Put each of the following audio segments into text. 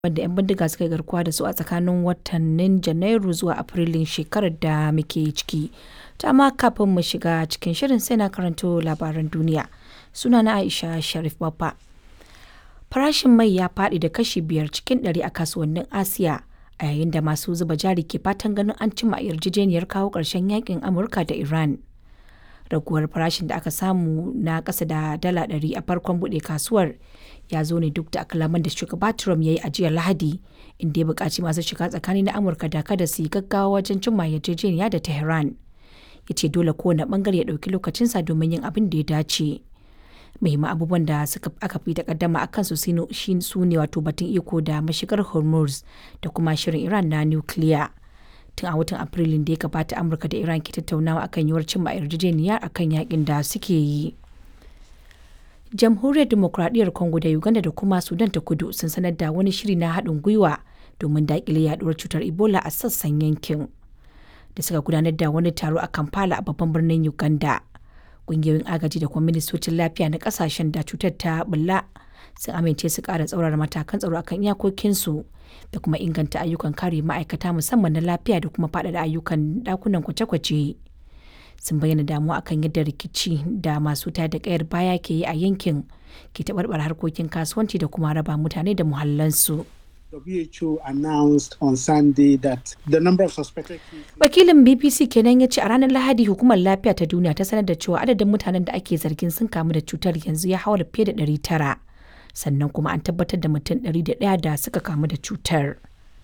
wanda 'yan bindiga suka yi garkuwa da su a tsakanin watannin Janairu zuwa Afrilun shekarar da muke ciki. Ta amma kafin mu shiga cikin shirin sai na karanto labaran duniya. Sunana Aisha Sharif Baffa. Farashin mai ya faɗi da kashi biyar cikin ɗari a kasuwannin Asiya a yayin da masu zuba jari ke fatan ganin an cimma yarjejeniyar kawo ƙarshen yakin Amurka da Iran. Raguwar farashin da aka samu na ƙasa da dala ɗari a farkon buɗe kasuwar ya zo ne duk da kalaman da shugaba Trump ya yi a jiya Lahadi inda ya buƙaci masu shiga tsakani na Amurka da kada su yi gaggawa wajen cimma yarjejeniya da Tehran. Ya ce dole kowane ɓangare ya ɗauki lokacinsa domin yin abin da ya dace. muhimman abubuwan da suka aka fi takaddama a kansu su ne wato batun iko da mashigar hormuz da kuma shirin iran na nukiliya tun a watan afrilun da ya gabata amurka da iran ke tattaunawa akan yiwuwar cimma yarjejeniya akan yakin da suke yi jamhuriyar demokradiyyar congo da uganda da kuma sudan ta kudu sun sanar da wani shiri na haɗin gwiwa domin daƙile yaduwar cutar ebola a sassan yankin da suka gudanar da wani taro a kampala a babban birnin uganda kungiyoyin agaji da kuma ministocin lafiya na kasashen da cutar ta bulla sun amince su kara tsaurara matakan tsaro akan iyakokinsu da kuma inganta ayyukan kare ma'aikata musamman na lafiya da kuma faɗaɗa ayyukan ɗakunan kwace-kwace sun bayyana damuwa akan yadda rikici da masu tayar da kayar baya ke yi a yankin ke taɓarɓar harkokin kasuwanci da kuma raba mutane da muhallansu. WHO announced on Sunday that the number of suspected Wakilin BBC kenan ya ce a ranar Lahadi hukumar lafiya ta duniya ta sanar da cewa adadin mutanen da ake zargin sun kamu da cutar yanzu ya haura fiye da 900 sannan kuma an tabbatar da mutum 101 da suka kamu da cutar.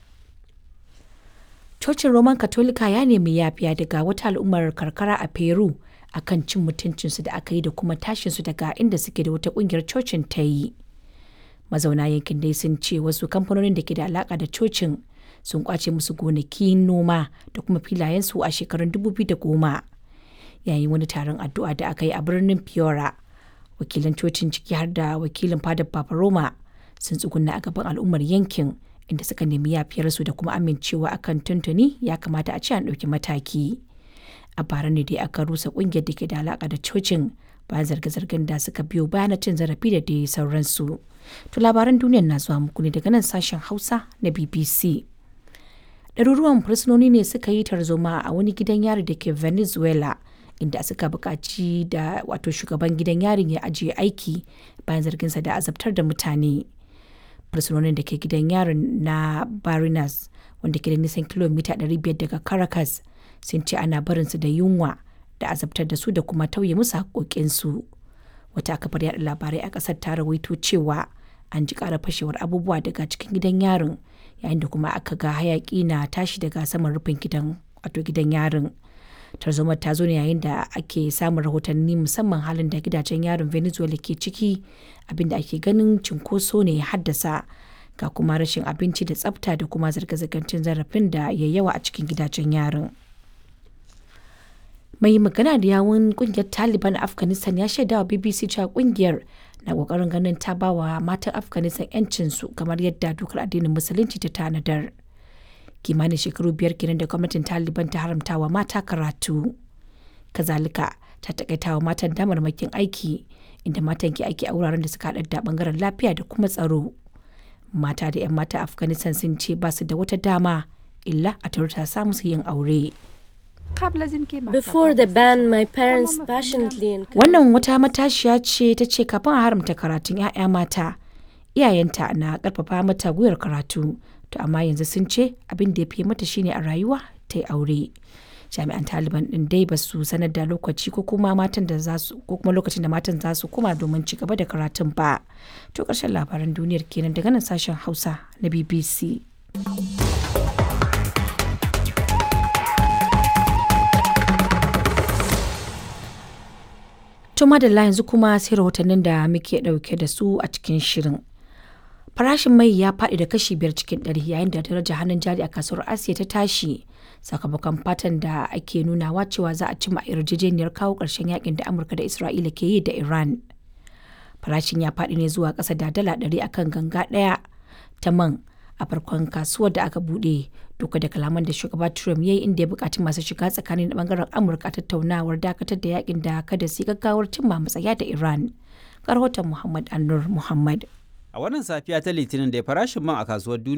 Cocin Roman Katolika ya nemi yafiya daga wata al'ummar karkara a Peru akan cin mutuncinsu da aka yi da kuma tashinsu daga inda suke da wata kungiyar cocin ta yi. mazauna yankin dai sun ce wasu kamfanonin da ke da alaka da cocin sun kwace musu gonakin noma da kuma filayensu a shekarun 2010 yayin wani taron addu'a da aka yi a birnin fiora wakilan cocin ciki har da wakilin fadar papa roma sun tsuguna a gaban al'ummar yankin inda suka nemi yafiyarsu da kuma amincewa akan tuntuni ya kamata a ce an ɗauki mataki a bara ne dai aka rusa ƙungiyar da ke da alaka da cocin bayan zarge-zargen da suka biyo bayan cin zarafi da dai sauransu. To labaran duniyar na zuwa muku ne daga nan sashen Hausa na BBC. Ɗaruruwan fursunoni ne suka yi tarzoma a wani gidan yari da ke Venezuela inda suka buƙaci da wato shugaban gidan yarin ya ajiye aiki bayan zarginsa da azabtar da mutane. Fursunonin da ke gidan yarin na Barinas wanda ke da nisan kilomita 500 daga Caracas sun ce ana barinsu da yunwa da azabtar da su da kuma tauye musu haƙoƙinsu. Wata kafar yaɗa labarai a ƙasar ta rawaito cewa an ji ƙara fashewar abubuwa daga cikin gidan yarin yayin da kuma aka ga hayaƙi na tashi daga saman rufin gidan wato gidan yarin. Tarzomar ta zo ne yayin da ake samun rahotanni musamman halin da gidajen yarin Venezuela ke ciki abinda ake ganin cinkoso ne ya haddasa ga kuma rashin abinci da tsafta da kuma zirga-zirgar cin zarafin da ya yawa a cikin gidajen yarin. mai magana da yawun kungiyar taliban a afghanistan ya shaidawa bbc cewa kungiyar na kokarin ganin ta ba wa matan afghanistan yancinsu kamar yadda dokar addinin musulunci ta tanadar kimanin shekaru biyar kenan da gwamnatin taliban ta haramta wa mata karatu kazalika ta takaita wa matan damarmakin aiki inda matan ke aiki a wuraren da suka haɗar da bangaren lafiya da kuma tsaro mata da 'yan mata afghanistan sun ce ba su da wata dama illa a ta samu su yin aure Before the ban, my parents passionately encouraged Wannan wata matashiya ce ta ce kafin a haramta karatun 'ya'ya mata, iyayenta na karfafa mata gwiwar karatu, to amma yanzu sun ce abin da ya fi mata shine a rayuwa ta yi aure. Jami'an Taliban din dai ba su sanar da lokaci ko kuma matan da za su ko kuma lokacin da matan za su koma domin ci gaba da karatun ba. To ƙarshen labaran duniyar kenan daga nan sashen Hausa na BBC. Tuma da yanzu kuma sai rahotannin da muke ɗauke da su a cikin shirin. Farashin mai ya faɗi da kashi biyar cikin ɗari yayin da daraja hannun jari a kasuwar Asiya ta tashi sakamakon fatan da ake nunawa cewa za a cimma yarjejeniyar kawo ƙarshen yakin da Amurka da Isra'ila ke yi da Iran. Farashin ya faɗi ne zuwa ƙasa da dala ɗari akan ganga ɗaya ta man a farkon kasuwar da aka buɗe duka da kalaman da shugaba Trump ya yi inda ya buƙaci masu shiga tsakanin bangaren Amurka tattaunawar dakatar da yakin da kada su gaggawar cimma matsaya da Iran. Rahoton Muhammad Anur Muhammad. A wannan safiya ta Litinin da farashin man a kasuwar duniya